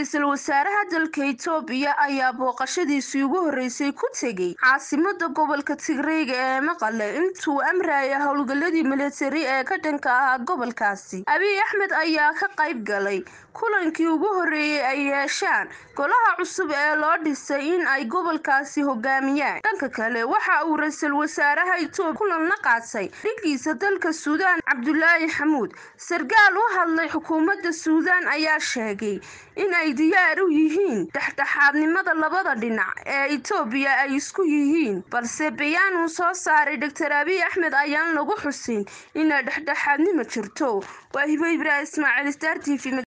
ra-iisul wasaaraha dalka itoobiya ayaa booqashadiisii ugu horreysay ku tegey caasimada gobolka tigreega ee maqale intuu amraya howlgaladii militari ee ka dhanka ahaa gobolkaasi abiy axmed ayaa ka qayb galay kulankii ugu horreeyey ay yeeshaan golaha cusub ee loo dhisay in ay gobolkaasi hogaamiyaan dhanka kale waxa uu ra-iisul wasaaraha itoobiya kulan la qaatay dhigiisa dalka suudaan cabdulaahi xamuud sarkaal u hadlay xukuumadda suudaan ayaa sheegay in ay diyaar u yihiin dhexdhexaadnimada labada dhinac ee itoobiya ay isku yihiin balse bayaan uu soo saaray doctor abiy axmed ayaan lagu xusin inay dhexdhexaadnimo jirto waa hibo ibraahim ismaaciil star t v